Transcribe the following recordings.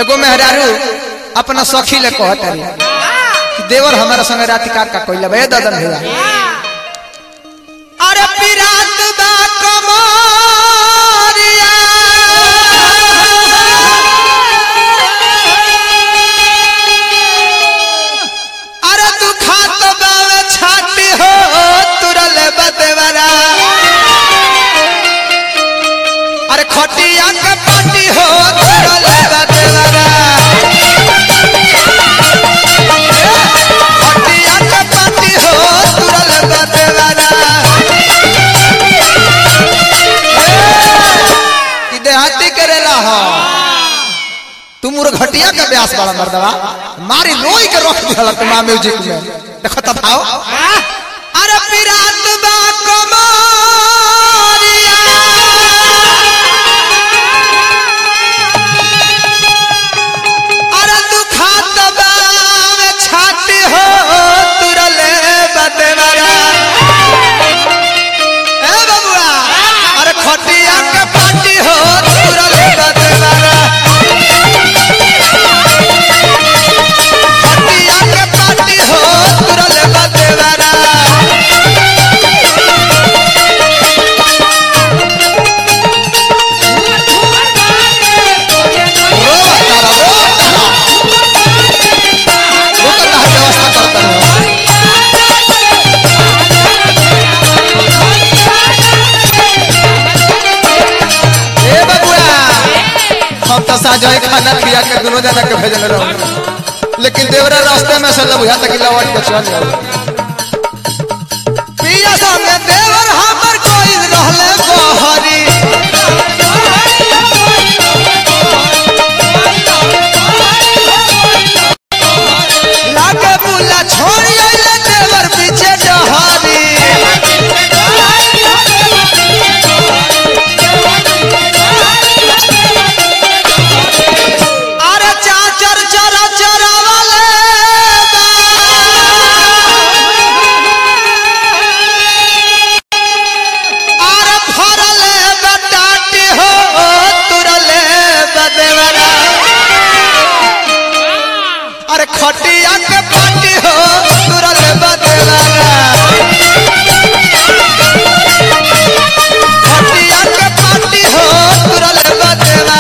एगो मेहरारू अपना सखी ले कहत रही कि देवर हमारा संग रात का का कोइला बे ददन भैया अरे पिरात बा कमरिया अरे तू खात बावे छाती हो तुरल बदेवरा अरे खटिया के पाटी हो तुरल बदेवरा खटिया के पाटी हो तुरल बदेवरा ई देहाती करेला हो तू मोर घटिया के ब्यास वाला मर्दवा मारी लोई के रख दिहला तुम म्यूजिक में देखो तब आओ अरे पिरात बा कमरिया अरे तू खात बावे छाती हो तुरले बदेवरा ए बबुआ अरे खटिया के पाटी हो तुरले बदेवरा खटिया के पाटी हो तुरले बदेवरा रो तारा रो तारा वो तो कहाँ व्यवस्था करता है ए बबुआ हम तो साजो खाना पिया के दोनों जना के भेजल रहो लेकिन देवरा रास्ते में से बुझा तक लौट के चल जाओ पिया संगे देवर हमर कोई रहले बहरी लागे बुला छोड़ी आइले देवर पीछे डहरी अरे चाचर चरा चरा वाले अरे फरले बटाटी हो तुरले बदेवरा अरे खटिया के पाटी हो तुरले बदेवरा खटिया के पाटी हो तुरले बदेवरा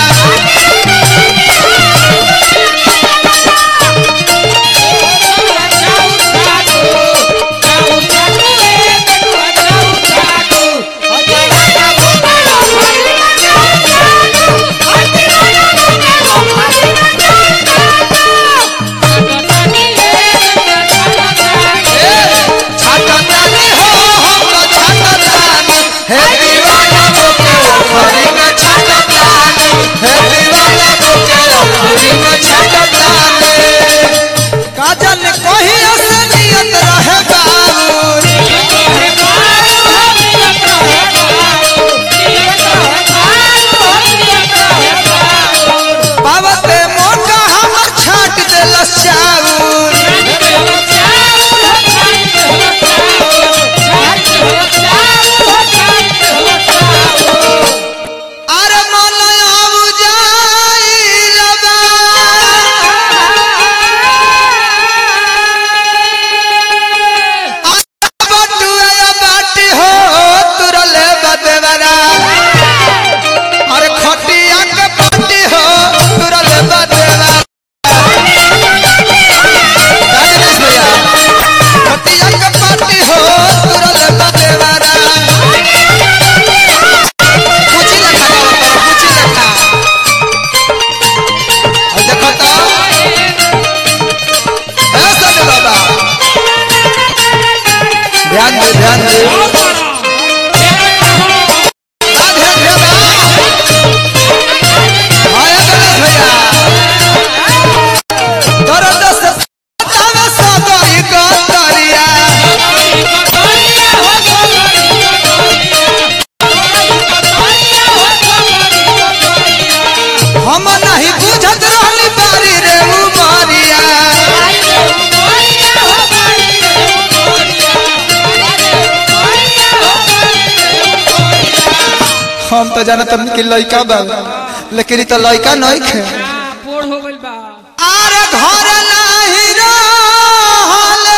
छाटतानी हो हमरो छाटतानी हे दीवाना बोके ओखरी में छाटतानी हे दीवाना बोके ओखरी में छाटतानी काजल कहियो से नियत रहे बाबू बाबते मोटा हमर छाट देलस चाउर अरे मनया बुझाइल बा बटुआ बाटी हो तुरले बदेवरा अरे खटिया के पाटी हो तुरले बदेवरा राजेश भैया खटिया के पाटी हो तुरले बदेवरा कुछ लेखा गावा करो कुछ लेखा और देखो तो ए सने बाबा ध्यान दे ध्यान दे हाँ, ध्यान दे बा। हाँ, ये गणेश भैया। दर्द से सतावे सगरी गतरिया। हम नहीं बुझत रहली बारी रे उमरिया हम तो जानत हन कि लइका बा लेकिन ई तो लइका नहीं खे आर घर नाही रहले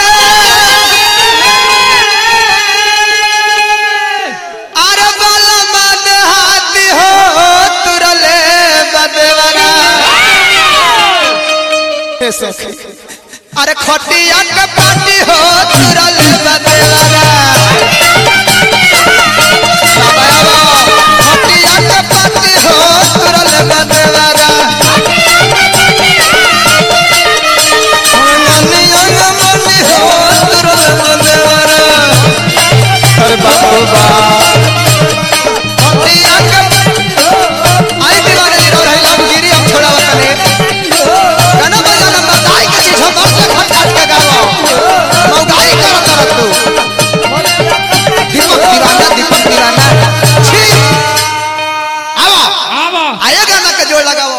आर बल मन हाथी हो तुरले बदवरा हे सखी अरे खटिया के पाटी हो तुरले बदवरा खटिया के पाटी हो तुरले बदवरा मनिया मनी हो तुरले बदवरा अरे बाबू बा खटिया के आई दीवाने दी रही लव गिरी हम छोड़ावा तने गाना बजाना बताई के चीज हम से खट खट के गावा मौगाई कर कर तू दीपक दीवाना दीपक दीवाना छी आवा आवा आया गाना के जोड़ लगाओ